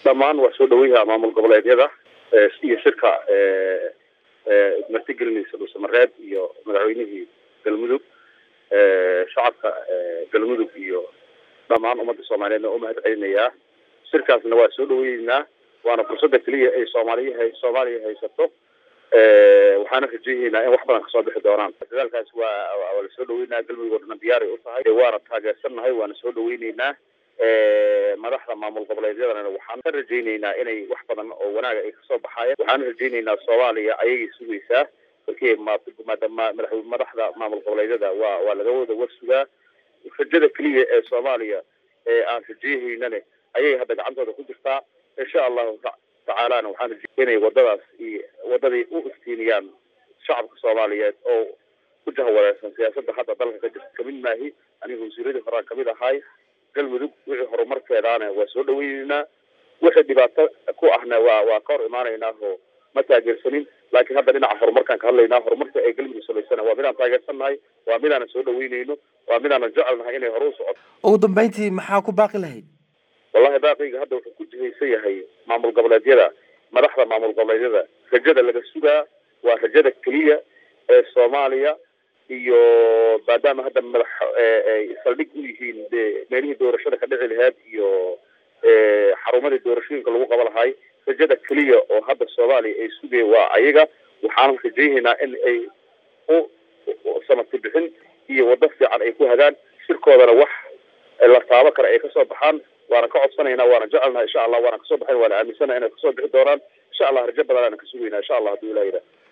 dhammaan waa soo dhaweyaha maamul goboleedyada iyo shirka martigelinaysa dhuusamareeb iyo madaxweynihii galmudug shacabka galmudug iyo dhammaan ummadda soomaaliyeedna u mahad celinayaa shirkaasna waa soo dhaweyeynaa waana fursada keliya ay soomaaliya soomaaliya haysato waxaana rajeeyeynaa in wax badan kasoo bixi doonaan dadaalkaas waa waa lasoo dhaweynaa galmudug oo dhana diyaaray u tahay waana taageersannahay waana soo dhaweyneynaa madaxda maamul goboleedyadana waxaan ka rajayneynaa inay wax badan oo wanaaga ay kasoo baxaayeen waxaana rajayneynaa soomaaliya ayagay sugaysaa markii madaxda maamul goboleedyada waa waa laga wada warsugaa rajada keliya ee soomaaliya ee aan rajeehaynane ayay hadda gacantooda ku jirtaa insha allahu tacaalana waxaan rajey inay wadadaas iyo wadadii u iftiiniyaan shacabka soomaaliyeed oo ku jahwareersan siyaasadda hadda dalka ka jirta kamid maahi aniga wasiiradii horaan kamid ahay galmudug wixii horumarkeedaana waa soo dhaweyneynaa wixii dhibaato ku ahna waa waa ka hor imaanaynaa oo ma taageersanin laakiin hadda dhinaca horumarkaan ka hadlaynaa horumarka ee galmudug samaysana waa midaan taageersannahay waa midaanan soo dhaweyneyno waa midaanan jecelnahay inay hore u socoto ugu dambeyntii maxaa ku baaqi lahayd wallahi baaqiyga hadda wuxuu ku jihaysan yahay maamul goboleedyada madaxda maamul goboleedyada rajada laga sugaa waa rajada keliya ee soomaaliya iyo maadaama hadda madax saldhig u yihiin de meelihii doorashada ka dhici lahayd iyo xarumadii doorashooyinka lagu qaba lahay rajada keliya oo hadda soomaaliya ay sugaya waa ayaga waxaan rajaynaynaa in ay u samati bixin iyo waddo fiican ay ku hagaan shirkoodana wax la taabo kale ay kasoo baxaan waana ka codsanaynaa waana jecelnaha insha allah waana kasoo baxayn waana aaminsanaha inay kasoo bixi doonaan insha allah rajo badan aana ka sugaynaa insha allah haduu ilah yidhaah